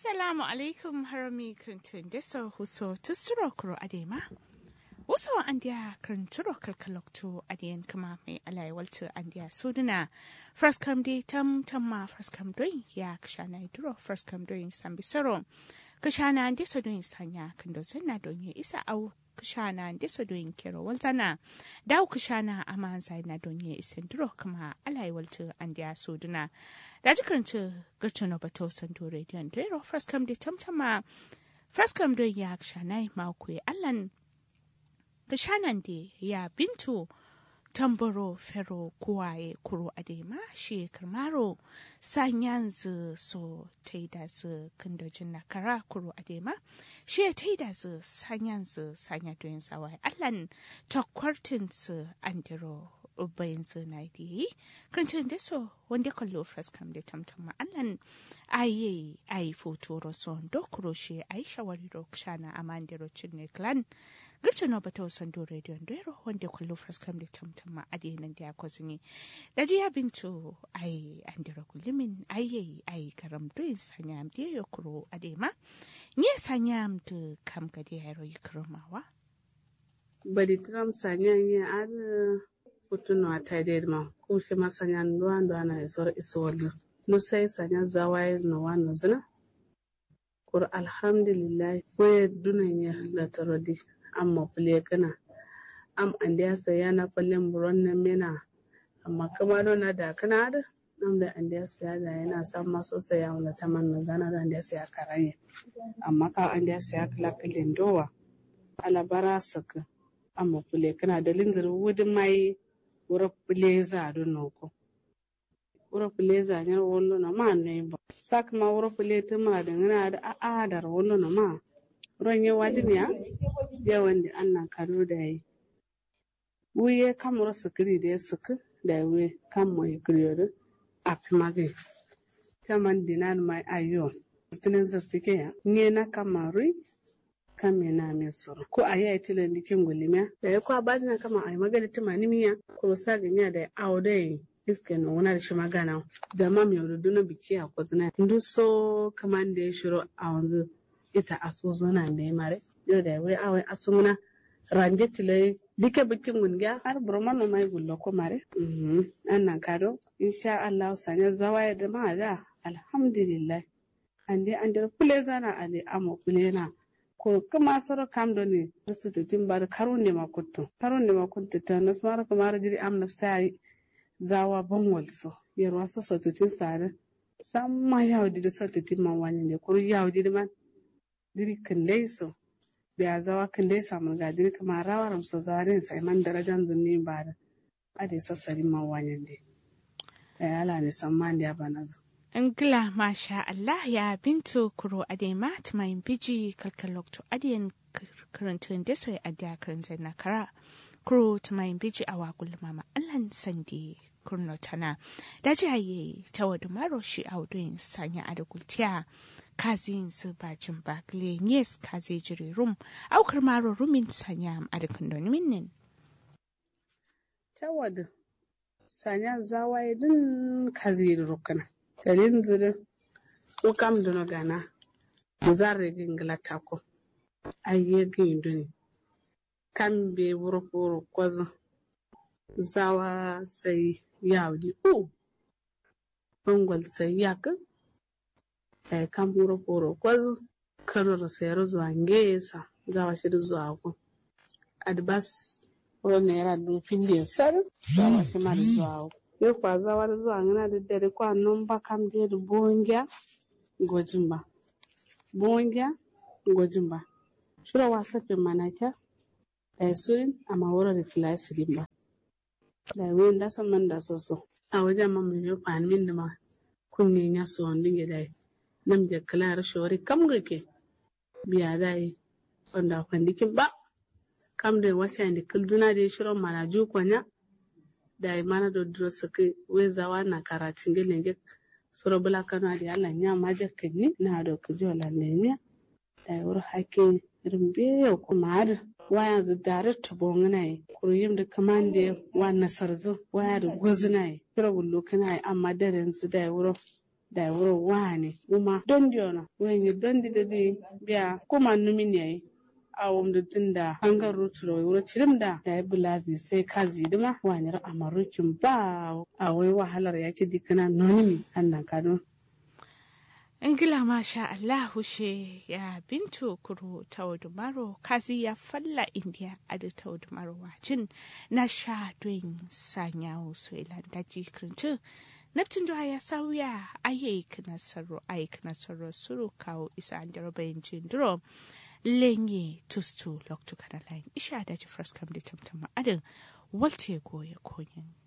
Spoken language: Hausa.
Assalamu alaikum harami krintun deso huso tusuro kuro adema. Wasu andiya krinturo kalkalokto adiyan kama mai alai waltu andiya suduna. First come day tam tamma first come doing ya kashana iduro first come doing sambisoro. Kashana andeso doing sanya kando zena donye isa au kashana andeso doing kero waltana. Dau kashana ama zaina donye isenduro kama alai waltu andiya suduna. da jikarci garcin bato santo rediyon dero fraskam da tamtama fraskam don ya shanai mako allan ga shanan da ya bintu tambaro fero kuwaye kuro adema shi karmaro sanyan zu so taida zu kandojin na kara kuro adema shi ya taida zu sanyan zu sanya doyin sawai allan takwartin su andiro bayan zina da yi kancin da so wanda kallo fraskam da tamtama allan aye ayi foto roson dokuro shi ayi shawari ro shana amande ro cinne clan girce no bata wasan do radio ndero wanda kallo fraskam da tamtama adinan da ko zini da ji ya bintu ayi andira kullimin aye ayi karam do sanyam da yokuro adema ni sanyam da kam ga da yaro yikramawa badi tram sanyam ya ar kutuno a taided ma ku shi masanya nduwa nduwa na isor iswallu no sai sanya zawai no wano zina kur alhamdulillah ko dunan ya la tarodi amma fule kana am andiya saya na fallen buron nan mena amma kuma don na da kana da nam da andiya saya da yana san maso saya wala taman na zana da andiya saya karanye amma ka andiya saya kala kalin dowa alabara saka amma fule kana da linzir wudin mai wura puleza do noko wura puleza nyar wollo na ma ne ba sak ma wura puleta ma da ngana da a a dar wollo na ma ronye wajin ya ya wanda annan kado da yi wuye kamar sukiri da ya suku da we kan mai kriyo a fimage taman dinan mai ayo tunan zartike ya nye na kamarui kame na me soro ko a yi tilan dikin gulimiya da ya kwa bani na kama a yi magana ta manimiya ko sa ganya da awo da yi iske na wani da shi magana da ma mai rudu na biki a kwazina ndu so kaman da ya shiro a wanzu ita aso zona mai mare yau da wai awai aso muna ranje tilai dike bikin gungiya har burma no mai gullo ko mare annan kado insha Allah sanya zawaya da ma da alhamdulillah ande ande kule zana ale amo kule na ko kuma soro kam do ni rusutu timbar karunde ma kutto karunde ma kutto ta nasmara kamar jiri am nafsai zawa bangwal so yarwa so so tutin sare samma yawdi do so tutin man wani ne kuru yawdi man diri kandai so biya zawa kandai samu ga diri kamar rawaram so zarin sai man darajan zunni ba da ade so sari man wani ne ya ala ne samman da bana zo Ngila masha Allah ya bintu kuro adema tumayin biji kalkalokto adiyan karantun da soy adiya karantun na kara kuro tumayin biji a wakul mama Allah sandi kurno tana da jaye ta wadu maro shi a wuduyin sanya a da gultiya kazin su bajin bakle yes kaze jiri rum aukar maro rumin sanya a da kundin minnin. Ta wadu sanya zawaye din kaze rukuna. dalin zire ko kam dono gana zarre gingla tako ayye ginduni kam be wuro wuro kwazo zawa sai yawdi o bangol sai yaka ay kam wuro wuro kwazo kanoro sayar zuwa ngesa zawa shi zuwa ko adbas wuro ne yara dufin da sar zawa shi ma zuwa ko ye kwa zawar zuwa ngana da dare kwa nomba kam de da bongya gojimba bongya gojimba shura wasa pe manaka da surin amma wura da filasi limba da wen da san man da soso a wajen man mai yo fan min da ma kunni ya so wanda ge dai nam je kala shori kam gake biya dai wanda kwandikin ba kam da wasa da kulduna da shirin mana ju kwanya da mana do duro sake wezawa na karatin gelen je soro bula kano adi ala nya maje kenni na do kujo la nenya da wur hake rimbe ko maad waya zu dare to bongna yi kuruyim da kamande wa nasarzu waya da gozna yi kira bullo kana yi amma daren su da wuro da wuro wane kuma dondi ona wenye dondi dadi biya kuma numin yayi awon da tun da hangar ruturo wuro cirim da da ya bulazi sai kazi dima wanyar amarukin ba a wai wahalar yake dikana nonimi annan kano ingila masha Allah hushe ya bintu kuro taudumaro kazi ya falla india adi taudumaro wacin na sha doin sanyawo so ilan daji kirintu Neptun da ya sauya ayyuk nasaru ayyuk nasaru suru kawo isa an jarabayin jindiro lenye tustu loktu kana layin isha da ji fraskam da tamtama adin walte goye konyin